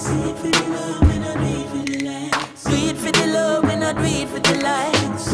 Do it for the love, and I do it for the likes.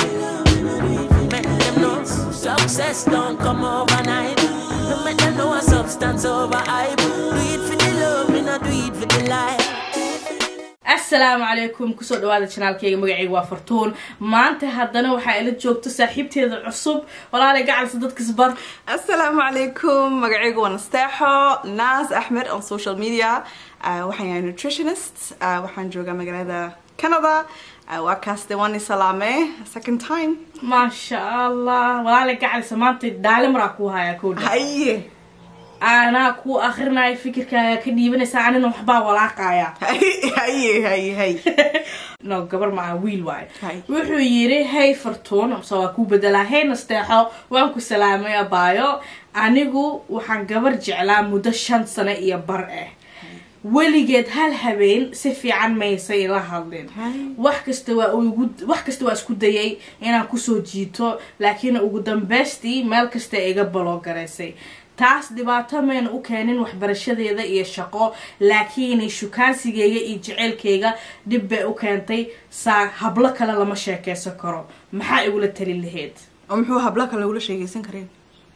Make them know success don't come overnight. No make them know a substance over hype. Do it for the love, and I do it for the likes. asalaamu calaykum kusoo dhawaada janaalkayga magacayga waa fartuun maanta haddana waxaa ila joogto saaxiibteeda cusub walaalay gacalsa dadkasbar asalaamu calaykum magacaygu waa nasteexo naas axmed on social media uh, waxaan yahay nutritionist uh, waxaan joogaa magaalada canada uh, waa kaas de waan i salaame second time maasha allah walaalay gacalsa maanta dhaale maraa kuu hayaa kowdha haye anaa kuu akrinaya fikirkaaga ka dhiibanaysa anina waxbaa walaaqaya haye haye haye haye no gabar maa wiil waayo Hay. wuxuu yiri hey fartuun se waa kuu bedelaa hey nasteexo waan ku salaamay abaayo anigu waxaan gabar jeclaa muddo shan sano iyo bar ah weligeed hal habeen si fiican maysa ila hadlin Hay. wax kasta waa ugu wax kasta waa isku dayay inaan kusoo jiito laakiin ugu dambeystii meel kasta iga balogaraysay taas dhibaato mayna u keenin waxbarashadeeda iyo shaqo laakiin shukaansigeyga iyo jeceylkeyga dhib bay u keentay saa hablo kale lama sheekeysan karo maxaa igula tali lahayd oo muxuu habla kale ula sheegaysan kareen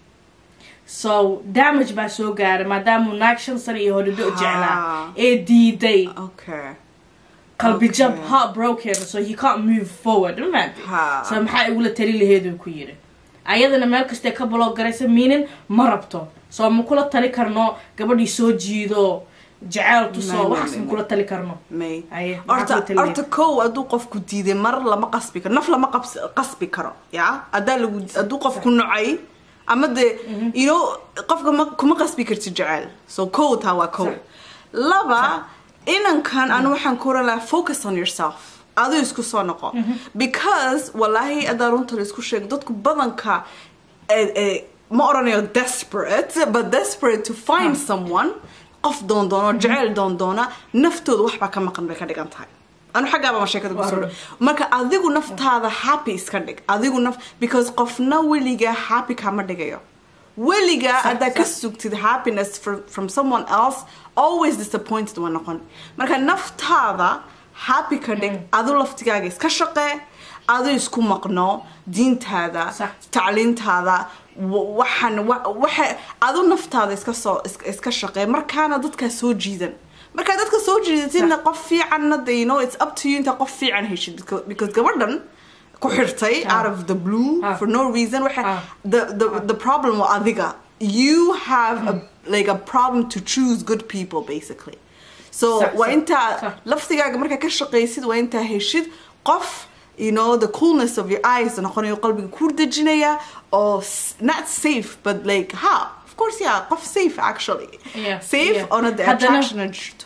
so damage baa soo gaaray maadaamuu naag shan sano iyo hodhidho jeclaa Ha. ee diiday okay qalbi jab Okay. heartbroken so he can't move forward ma Ha. so maxaa igula tali laheed uu ku yiri ayadana meel kastee ka baloo garaysa miinin ma rabto so ma kula tali karno gabadhii soo jiido jaceyl May, tuso may, waxaas may, ma kula tali karno may Aye, maxaa horta kula tali lahayd? horta kow hadduu qofku diiday mar lama qasbi karo naf lama qabs qasbi karo ya haddaa lagu hadduu qofku nocay ama de you know qofka ma kuma qasbi kartid jecel so kow taa waa kow Sax. laba inankan anu waxaan ku oran lahaa focus on yourself aduu isku soo noqo because wallahi haddaa runta la isku sheego dadku badanka eh, eh, ma oranayo desperate but desperate to find someone qof doondoono jeceyl doondoona naftooda waxbaa ka maqan bay ka dhigan tahay anu xaggaaba ma sheekada kusoo Waa dhow marka adigu naftaada happy iska dhig adigu naf because qofna weligaa happy kama dhigayo weligaa haddaa ka sax. sugtid happiness for, from someone else always disappointed waa noqon marka naftaada happy ka dhig adu laftigaaga iska shaqee adu isku maqno diintaada Sax. tacliintaada wa- waxaan wa- waxa adu naftaada iska soo is- iska shaqee markaana dadkaa soo jiidan markaa dadka soo jiidatidna qof fiicanna de you know it's up to you inta qof fiican heshid because- because gabadhan ku xirtay Ah. out of the blue Ah. for no reason waxa Ah. the the the problem waa adiga you have a like a problem to choose good people basically so Sax, waa sax, intaa sax. laftigaaga markaa ka shaqaysid waa intaa heshid qof you know the coolness of your eyes noqonayo qalbiga ku dejinaya oo s- not safe but like ha of course yeah qof safe actually Yeah, safe yeah. ona the Haddana- attraction and jirto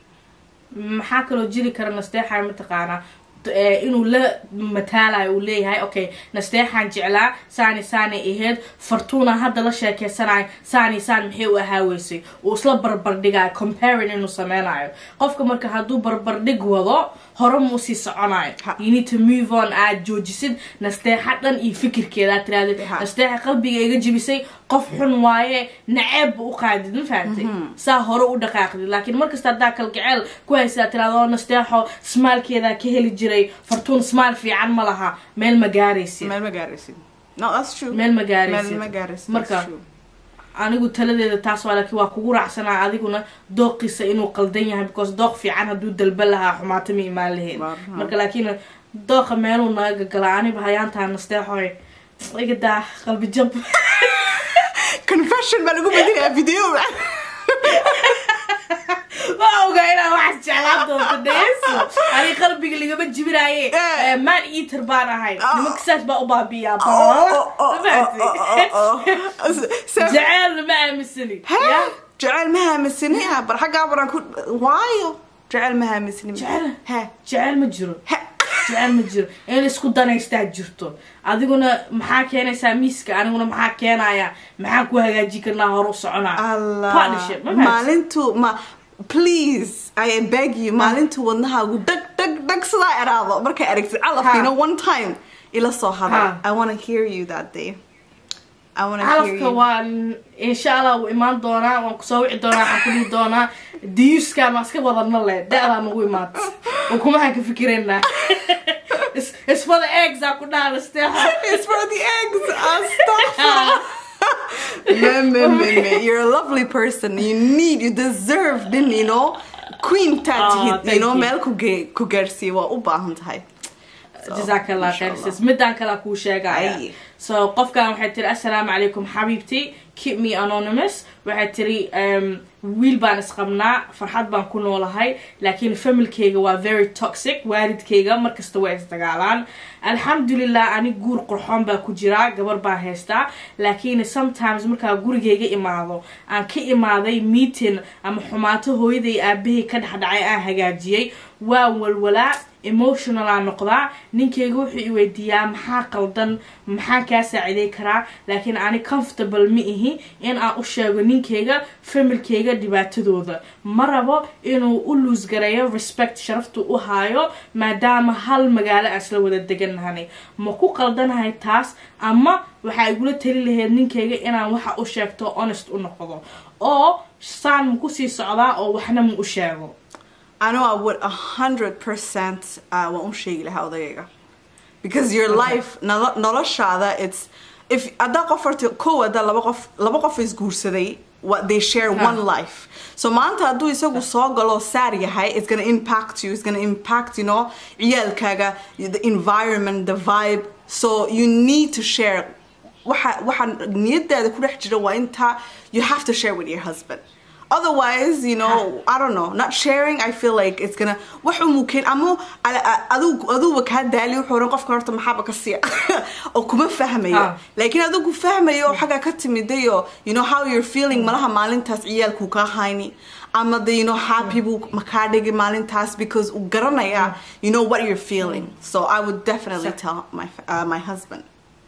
maxaa kaloo jiri kara nasteexaa mataqaanaa t- eh, inuu la mataalayo uu leeyahay okay nasteexaan jeclaa saani saani aheyd fartuuna hadda la sheekeysanayo saani saan maxay u ahaaweysay uu isla barbardhigayo comparing inuu sameynayo qofka marka hadduu barbardhig wado hore muu sii soconayo Ha. you need to move on aad joojisid nasteexa dhan iyo fikirkeeda aad tirahdid Ha. nasteexa qalbiga iga jibisay qof xun waaye naceeb u qaadid ma fahamtay saa hore u dhaqaaqdid laakiin markasta haddaa kalgaceel ku haysa aad tirahdo "Oo, nasteexo smaalkeedaa ka heli jiray fartuun smaal fiican ma laha meel ma gaaraysid meel ma gaaraysid no that's true meel ma gaaraysid meel ma gaaraysid marka that's true anigu taladeeda taas waa laakiin waa kugu raacsanaa adiguna dooqiisa inuu qaldan yahay because dooq fiican hadduu dalba lahaa xumaato ma imaan lahayd Waa- marka laakiin dooqa meeluu naga gagala aniba hayaantaa nasteexoy iga daa qalbi jab confession baa lagu bedelayaa video ma oga inaa waxaas jeclaan doonto dheeso ani qalbiga ligama jibinaaye Eh. Eh, maan eater baan ahay Ah. nimanka saas baa u baabiyaa Oh, oh, oh, baa oh, oh, oh, oh. So- jaceelna ma aaminsani Hee? Ya? jecel ma haamisini bar xaggaa baran ku waayo jecel ma haamisini Jecel? he jecel ma jiro he jecel ma jiro in isku danaystaa jirto adiguna maxaa keenaysaa miiska aniguna maxaa keenaya maxaan ku hagaajin karnaa hor u soconaa allah Partnership, ma fahamtid? maalintu ma please i beg you maalintu wadnahaagu dhag dhag dhag sidaa eraado markay aragtid calaf Ha. you know one time ila soo hadal Ha. i want to hear you that day I wanna hear calafka you. waan insha allah wuu imaan doonaa waan kusoo wici doonaa waxaan ku dhihi doonaa diyuska ma iska wadana le da-daa nagu imaata ukumahaan ka fikiraynaa It's- it's for the eggs aa ku dhaha nasteexa It's for the eggs. Astaghfirullah. man, man, man, man. You're a lovely person. You need, you deserve, didn't you know? Queen tat, Oh, you thank know, you. meel ku ge- ku gaarsiiye waa u baahan tahay. So, jazakallah inshallah. khayr sis midaan kala kuu sheegaya Ay. so qofkan waxay tiri assalaamu calaykum xabiibti keep me anonymous waxay tiri um, wiil baan isqabnaa farxad baan ku noolahay laakiin familkayga waa very toxic waalidkayga markasta waa isdagaalaan alxamdulilah ani guur qurxoon baa ku jiraa gabar baan haystaa laakiin sometimes markaa gurigayga imaado aan ka imaaday meeting ama xumaato hooyaday aabahay ka dhexdhacay aan hagaajiyey waa walwalaa emotional aan noqdaa ninkayga wuxuu i weydiiyaa maxaa qaldan maxaan kaa saaciday karaa laakiin ani comfortable ma ihi in aan u sheego ninkayga familkayga dhibaatadooda ma rabo inuu u luusgareeyo respect sharaftu u haayo maadaama hal magaalo aan isla wada degannahanay ma ku qaldanahay taas ama waxaa igula tali lahayd ninkayga inaan waxa u sheegto honest u noqdo oo saan ma kusii socdaa oo waxna ma u sheego I know I would a hundred percent uh, waan u sheegi lahaa odagayga because your life nolo- noloshaada it's if haddaa qof horta kow haddaa laba qof laba qof isguursaday what they share Ha. one life so maanta hadduu isagu soo galo saar yahay it's gonna impact you it's gonna impact you know ciyaalkaaga the environment the vibe so you need to share waxa waxa niyadaada ku dhex jira waa inta you have to share with your husband otherwise you know i don't know not sharing i feel like it's gonna wax uu keen ama adigu aduba kaa daali wuxuu oran qofka horta maxaaba ka siya oo kuma fahmayo Ah. laakiin adigu fahmayo xagga ka timidayo you know how you're feeling malaha maalintaas ciyaalku kaa hayni ama de you know happy buu makaa dhigi maalintaas because uu garanaya you know what you're feeling so i would definitely Sa- tell my uh, my husband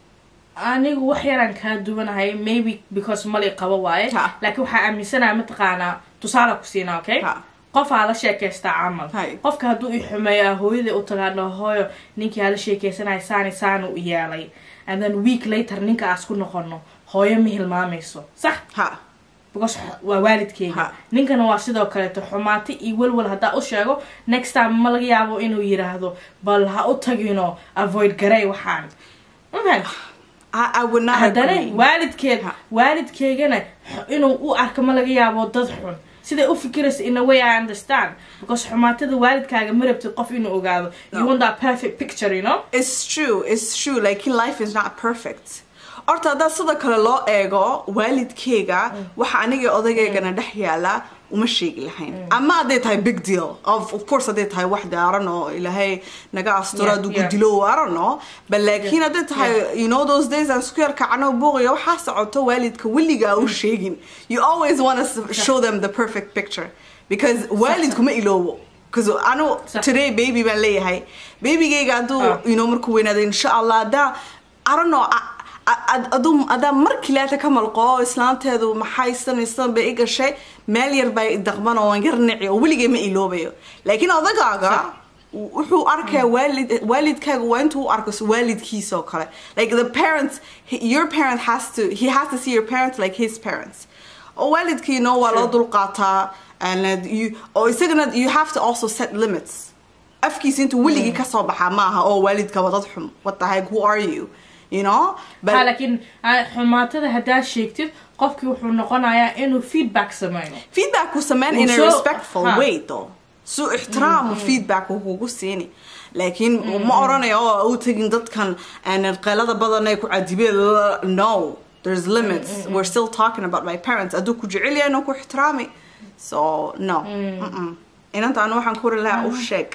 anigu wax yaraan kaa duwanahay maybe because mali qabo waaye Ha. laakiin waxaa aaminsanaha mataqaanaa tusaale ku siinaa okay Ha. qofaa la sheekaystaa camal Hay. qofka hadduu i xumeeyaa hooyadai u tagaano hooyo ninkii hala sheekaysanaya saani saanu u yeelay and then week later ninka aas ku noqono hooyo ma hilmaamayso sax ha because waa waalidkeyga Ha. ninkana waa sidoo kaleeto xumaati iyo walwal haddaa u sheego next time ma laga yaabo inuu yiraahdo bal ha u tagino avoid garey waxaan ma fahanti I, I would not haddana agree. waalidkeed Ha. waalidkeygana x- inuu u arko ma laga yaabo dad xun siday u fikiraysa in a way i understand because xumaatada waalidkaaga ma rabtid qof inuu ogaado you No. want that perfect picture you know It's true, it's true. Like in life is not perfect. Horta haddaa sida kale loo eego waalidkeyga waxa aniga odageygana dhex yaala uma sheegi lahayn ama hadday tahay big deal of, of course hadday tahay wax daaran oo ilaahay naga asturo Yeah, hadduu yeah. gudilo I don't know but laakiin hadday tahay you know those days aan isku yar kacno buuqiyo waxaa socoto waalidka weligaa u sheegin you always want to show them the perfect picture because waalidku ma iloobo because anu Sax. today baby baan leeyahay babygayga hadduu Ah. you know markuu weynaado insha allah haddaa I don't know a- a- a- aduu haddaa markii laata ka malqo islaanteedu maxay sanaysan bay i gashay meel yar bay daqman oo waan yar nici oo weligay ma iloobayo laakiin odagaaga wuxuu arkaya waalid waalidkaaga waa intuu u arko waalidkiisa oo kale like the parents he- your parent has to he has to see your parents like his parents oo waalidkiina waa loo Sure. dulqaataa and uh, you oo isagana you have to also set limits afkiisa intuu weligii kasoo baxaa maaha oo waalidka waa dad xun what the heck who are you you know but ha laakiin ah, xumaatada haddaa sheegtid qofkii wuxuu noqonayaa inuu feedback sameeyo feedback uu sameyn in a So- respectful ha. way though su ixtiraam feedback uu kugu siini laakiin ma oranayo oo u tagin dadkan and qeylada badan ay ku cadibeen no there's limits we're still talking about my parents aduu ku jecel yahay inuu ku ixtiraami so no mm-mm. inanta anu waxaan ku uri lahaa u sheeg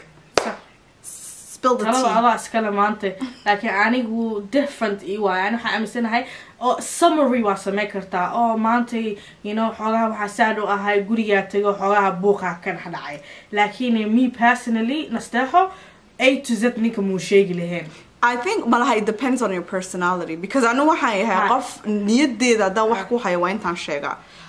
spill the talada tea adaa iskale maanta laakiin anigu different i waay ani waxaan aaminsanahay oo summary waa samey kartaa oo maanta you know xoogaha waxaa saad u ahay gurigaa tego xoogaha buuqaa ka dhex dhacay laakiin me personally nasteexo a to z ninka muu sheegi lahayn I think malaha it depends on your personality because anu waxaan yahay Ha. qof niyadeeda haddaan wax ku hayo waa intaan sheegaa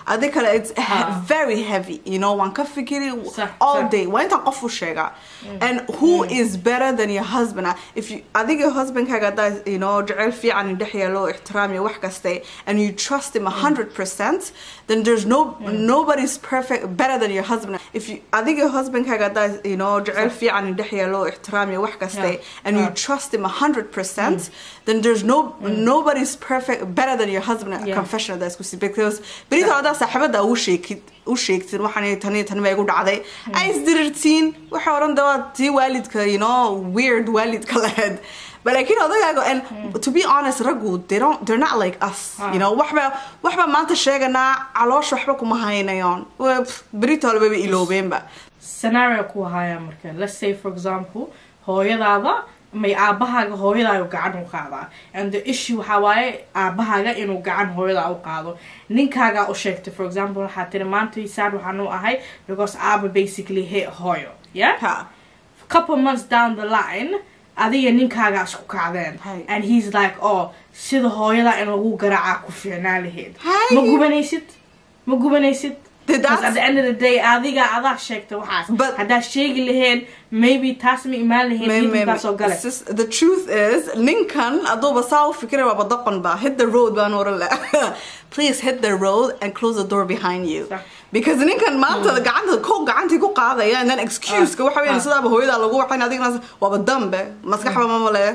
adi kale it's he- Ah. very heavy you know waan ka fikiri Sax, all sax. day waa intaan qof u sheegaa and who is better than your husband if you adiga husbandkaaga hadaa you know jecel fiican dhex yeelo ixtiraam iyo wax kaste and you trust him 100% then there's no nobody's perfect better than your husband if you adiga husbandkaaga hadaa you know jecel fiican dhex yeelo ixtiraam iyo wax kaste Yeah. and you Yeah. trust him 100% then there's no nobody's perfect better than your husband Yeah. confession hadaad isku si because berita hadaa saaxiibada u sheegid u sheegtin waxaan tani tani baa igu dhacday ay isdirirtiin waxa oran dawaa tii waalidka you know weird waalidka lahayd but laakiin odagaaga and to be honest raggu they don't they're not like us you know waxba waxba maanta sheeganaa caloosha waxba kuma haynayoon Waa- pff, berita walbaba iloobeenba scenario ku haya marka let's say for example hooyadaada may aabahaaga hooyadaaga gacan u qaadaa and the issue waxaa waaye aabahaaga inuu gacan hooyadaa u qaado ninkaagaa u sheegtay for example waxaa tiri maanta sad waxaan u ahay because aaba basically hit hooyo yeah ha couple months down the line adiga ninkaagaa isku kacdeen Hay. and he's like oh sida hooyadaa in lagu garaacaa ku fiicnaa lahayd Hay. ma gubanaysid ma gubanaysid Did Because that- at the end of the day adiga adaa sheegta waxaas But- haddaa sheegi lahayn maybe taas ma imaan lahayn May- may- diintaa soo gale it's just- the truth is ninkan aduuba saa u fikira waaba doqon ba hit the road baan oran la please hit the road and close the door behind you Sax. because ninkan maanta gacanta ko gacantii ku qaadaya and then excuse-ka waxa weeyaan ah. sidaaba hooyadaa lagu waxayn adigna waaba dambe maskaxba ma male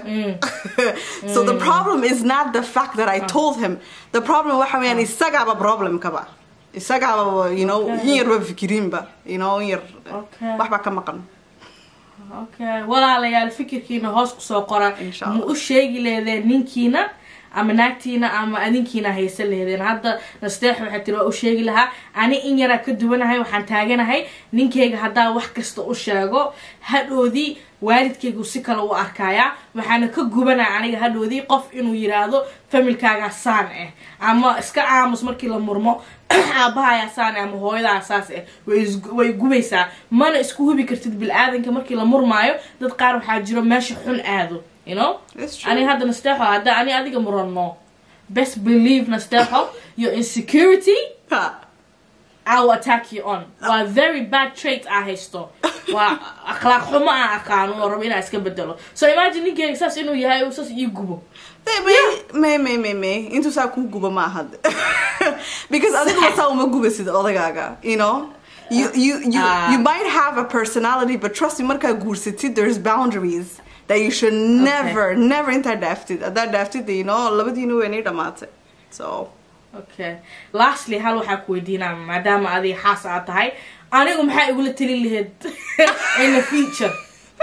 so the problem is not the fact that I told him the problem waxa weeyaan isagaaba problemkaba isagaaba you know Okay. in yarba fikirinba you know in yar Okay. waxba ka maqan okay walaalayaal fikirkiina hoos kusoo qora Insha ma Allah. u sheegi lehdeen ninkiina ama naagtiina ama adinkiina haysan lehdeen hadda nasteex waxay tiri waa u sheegi lahaa ani in yaraa ka duwanahay waxaan taaganahay ninkayga haddaa wax kasta u sheego hadhoodii waalidkaygu si kale u arkaya waxaana ka gubanaya aniga hadhoodii qof inuu yiraahdo familkaagaa saan ah ama iska aamus markii la murmo aabahayaa saan ah ama hooyadaa saas ah way is- way gubaysaa mana isku hubi kartid bil-aadanka markii la murmaayo dad qaar waxaa jiro meesha xun aado you know It's true. ani hadda nasteexo hadda ani adiga muranno best believe nasteexo your insecurity Ha. I will attack you on waa very bad trait aa haysto waa akhlaaq xumo aan aqaano oo rabo inaa iska bedelo so imagine ninkeyga saas inuu yahay uu saas ii gubo may may may may intuu saa kuu guba ma ahad because adiga saa uma gubasid odagaaga you know you you you, Ah. you might have a personality but trust me markaa guursatid there's boundaries that you should never never intaa dhaaftid haddaa dhaaftid you know labadiina weynay dhamaatay so okay lastly hal waxaa ku weydiinaa maadaama adiga xaas aad tahay anigu maxaa igula talin lahayd in the future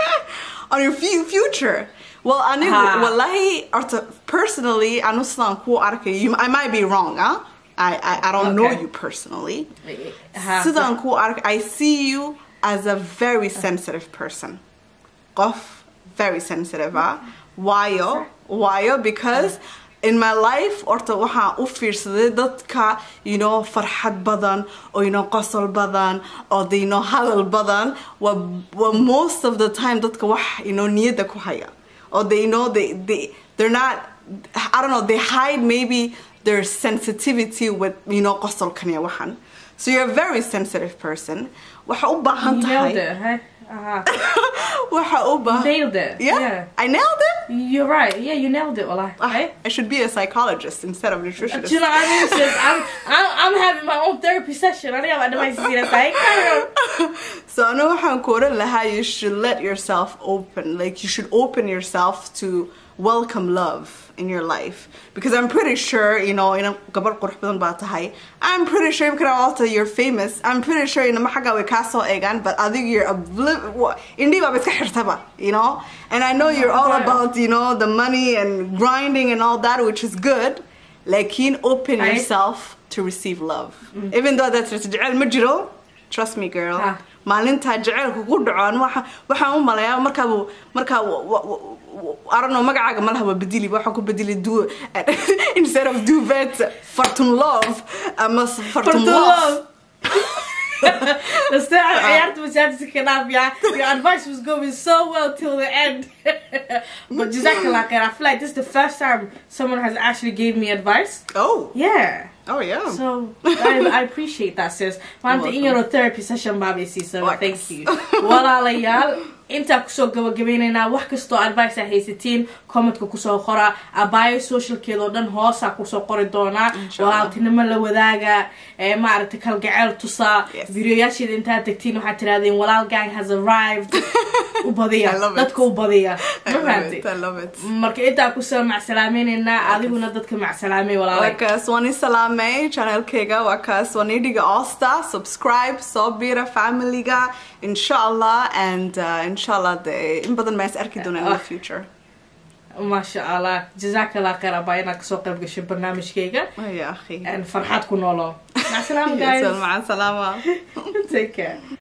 on your fu- future well anigu Ha. wallahi horta personally anu sidaan kuu arkay you, I might be wrong huh? I, I, I don't know Okay. you personally Ha, sidaan ku ark I see you as a very sensitive person qof very sensitive ah waayo waayo because in my life horta waxaan u fiirsaday dadka you know farxad badan oo you know qosol badan oo de you know hadal badan waa waa most of the time dadka wax you know niyadda ku haya or they know they they they're not I don't know they hide maybe their sensitivity with you know qosolkan iyo waxan so you're a very sensitive person waxa u baahan you nailed tahay it huh? uh waxa u baahan nailed it yeah, yeah I nailed it you're right yeah you nailed it wallah Ah, right I should be a psychologist instead of nutritionist Do you know what I mean? Sis? I'm, I'm, I'm having my own therapy session. I think I'm advice to see that side. so I know how laha you should let yourself open like you should open yourself to welcome love in your life because I'm pretty sure you know in a gabar qurux badan baa tahay I'm pretty sure because also you're famous I'm pretty sure in a maxaga we kaso egan but I think you're obliv- indi ba iska xirtaba you know and I know you're all Right. about you know the money and grinding and all that which is good like open Right. yourself to receive love even though that's jecel ma jiro trust me girl Ah. maalintaa jaceylku ku dhaco anu waxa- waxaan u malayaa markaa buu- markaa wa- wa- wa- arano magacaaga malaha waa bedeli waxaan ku bedeli du instead of duvet fartun love ama s- fartun love the start I had to chat to Kanaf, yeah. Your advice was going so well till the end. but Jazakallah khair. I feel like this is the first time someone has actually gave me advice. oh Yeah. oh yeah So I, I appreciate that sis. Maanta in welcome. yaroo therapy session baabay siisay. Waa Thank kas. you. Walaalayaal intaa kusoo gabagabaynaynaa wax kastoo advice aa haysatiin commentka kusoo qora abaayo socialkeeda oo dhan hoosaa kusoo qori doonaa Inshallah. walaaltinimo la wadaaga ee maaragtay kalgaceel tusaa Yes. videoyaasheeda intaad tagtiin waxaad tirahdeen walaal gang has arrived u badiya I love it. dadka u badiya I ma love fahamtay it, I love it. marka intaa kusoo macsalaamaynaynaa adiguna dadka macsalaamay walaalay waa kaas waan i salaamay channelkayga waa kaas waan ii dhiga oosta subscribe soo bira familyga insha allah and uh, insha allah de in badan maa is arki doonaa in the future maasha allah jazakallah khayr abaa inaad kasoo qayb gashay barnaamijkayga Oh, ya akhi farxad ku noolo macsalaama Yes, guys maca salaama take care